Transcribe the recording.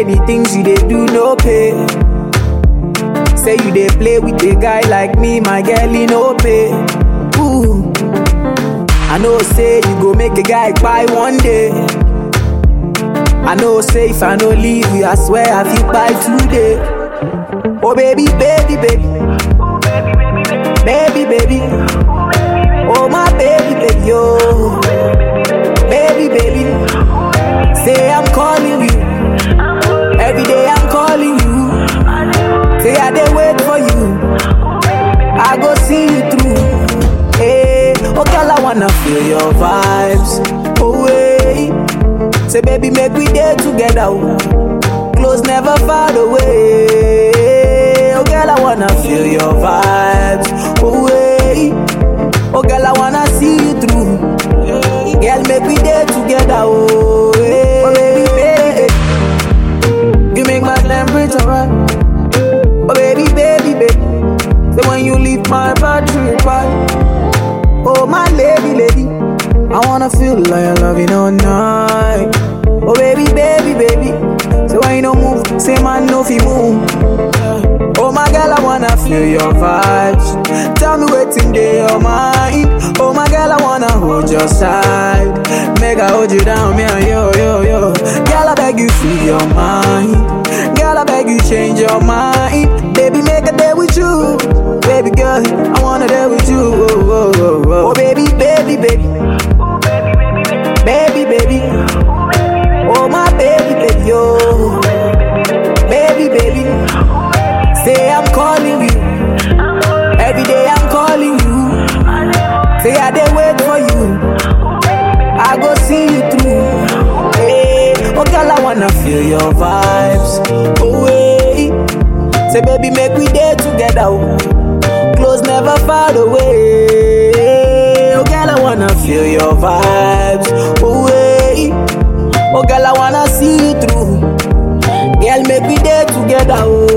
the things you dey do no pay. Say you dey play with a guy like me, my girl, he no pay. Ooh. I know say you go make a guy buy one day. I know say if I no leave you, I swear I feel buy today. Oh baby, baby, baby. Baby, baby. Oh my baby, baby, yo. Baby, baby. Say I'm calling you. Every day I'm calling you. Say I dey wait for you. I go see you through. Hey, oh girl, I wanna feel your vibes. Oh wait. Say baby, make we day together. oh. Close never far away. Oh girl, I wanna feel your vibes. Oh wait. Oh girl, I wanna see you through. Girl, make we day together. Oh, hey. oh baby, baby. You make my temperature right. Oh baby, baby, baby. Say when you leave my battery right. Oh my lady, lady. I wanna feel like I love you all night. Oh baby, baby, baby. So when you don't move, say man no fi move. Oh my girl, I wanna feel your vibes. Tell me what's in your mind. Oh my girl, I wanna hold your side. Make I hold you down, me and yo, yo, yo. Girl, I beg you, free your mind. Girl, I beg you, change your mind. Baby, make a day with you. Baby girl, I wanna day with you. Oh, oh, oh, oh. oh baby, baby, baby. Baby, baby. Oh my baby, baby, yo. Baby, baby. Say I'm calling you. Every day I'm calling you. Say I dey wait for you. I go see you through. Hey, oh girl, I wanna feel your vibes. Oh wait. Say baby, make we day together. oh. Close never far away. Oh girl, I wanna feel your vibes. Oh wait. Oh girl, I wanna see you through. Girl, make we day together. Oh.